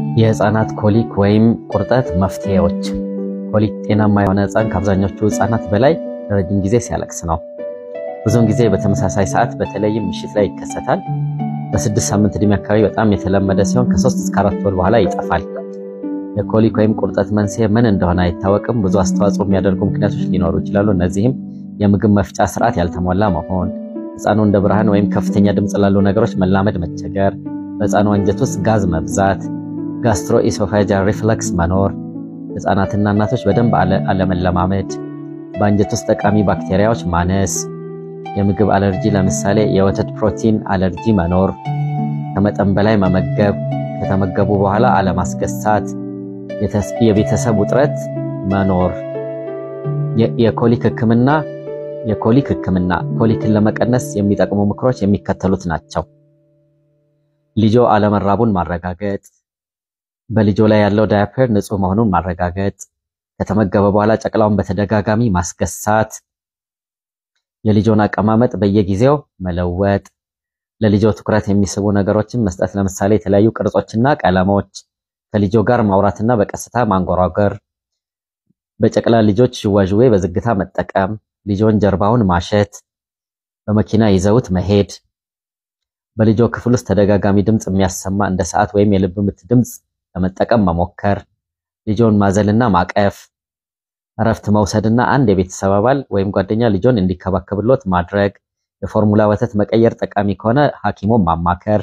የህፃናት ኮሊክ ወይም ቁርጠት መፍትሄዎች። ኮሊክ ጤናማ የሆነ ህፃን ከአብዛኞቹ ህፃናት በላይ ረጅም ጊዜ ሲያለቅስ ነው። ብዙውን ጊዜ በተመሳሳይ ሰዓት በተለይም ምሽት ላይ ይከሰታል። በስድስት ሳምንት ዕድሜ አካባቢ በጣም የተለመደ ሲሆን ከሶስት እስከ አራት ወር በኋላ ይጠፋል። የኮሊክ ወይም ቁርጠት መንስኤ ምን እንደሆነ አይታወቅም። ብዙ አስተዋጽኦ የሚያደርጉ ምክንያቶች ሊኖሩ ይችላሉ። እነዚህም የምግብ መፍጫ ስርዓት ያልተሟላ መሆን፣ ህፃኑ እንደ ብርሃን ወይም ከፍተኛ ድምፅ ላሉ ነገሮች መላመድ መቸገር፣ በህፃኑ አንጀት ውስጥ ጋዝ መብዛት፣ ጋስትሮ ኢሶፋጃል ሪፍለክስ መኖር፣ ህፃናትና እናቶች በደንብ አለመለማመድ፣ በአንጀት ውስጥ ጠቃሚ ባክቴሪያዎች ማነስ፣ የምግብ አለርጂ ለምሳሌ የወተት ፕሮቲን አለርጂ መኖር፣ ከመጠን በላይ መመገብ፣ ከተመገቡ በኋላ አለማስገሳት፣ የቤተሰብ ውጥረት መኖር። የኮሊክ ህክምና የኮሊክ ህክምና ኮሊክን ለመቀነስ የሚጠቅሙ ምክሮች የሚከተሉት ናቸው። ልጆ አለመራቡን ማረጋገጥ፣ በልጆ ላይ ያለው ዳያፐር ንጹህ መሆኑን ማረጋገጥ፣ ከተመገበ በኋላ ጨቅላውን በተደጋጋሚ ማስገሳት፣ የልጆን አቀማመጥ በየጊዜው መለወጥ፣ ለልጆ ትኩረት የሚስቡ ነገሮችን መስጠት፣ ለምሳሌ የተለያዩ ቅርጾችና ቀለሞች፣ ከልጆ ጋር ማውራትና በቀስታ ማንጎራጎር፣ በጨቅላ ልጆች ሽዋዥዌ በዝግታ መጠቀም፣ ልጆን ጀርባውን ማሸት፣ በመኪና ይዘውት መሄድ፣ በልጆ ክፍል ውስጥ ተደጋጋሚ ድምፅ የሚያሰማ እንደ ሰዓት ወይም የልብ ምት ድምፅ ለመጠቀም መሞከር፣ ልጆን ማዘልና ማቀፍ፣ እረፍት መውሰድና አንድ የቤተሰብ አባል ወይም ጓደኛ ልጆን እንዲከባከብሎት ማድረግ፣ የፎርሙላ ወተት መቀየር ጠቃሚ ከሆነ ሐኪሞን ማማከር፣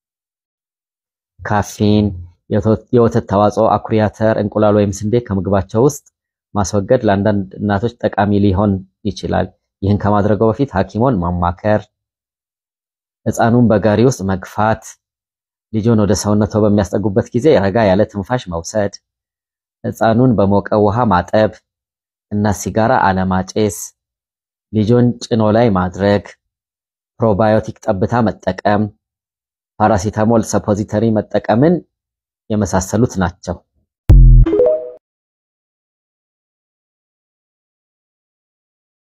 ካፌን፣ የወተት ተዋጽኦ፣ አኩሪ አተር፣ እንቁላል ወይም ስንዴ ከምግባቸው ውስጥ ማስወገድ ለአንዳንድ እናቶች ጠቃሚ ሊሆን ይችላል። ይህን ከማድረገው በፊት ሐኪሞን ማማከር፣ ህፃኑን በጋሪ ውስጥ መግፋት፣ ልጆን ወደ ሰውነቶ በሚያስጠጉበት ጊዜ ረጋ ያለ ትንፋሽ መውሰድ፣ ህፃኑን በሞቀ ውሃ ማጠብ እና ሲጋራ አለማጨስ፣ ልጆን ጭኖ ላይ ማድረግ፣ ፕሮባዮቲክ ጠብታ መጠቀም፣ ፓራሲታሞል ሰፖዚተሪ መጠቀምን የመሳሰሉት ናቸው።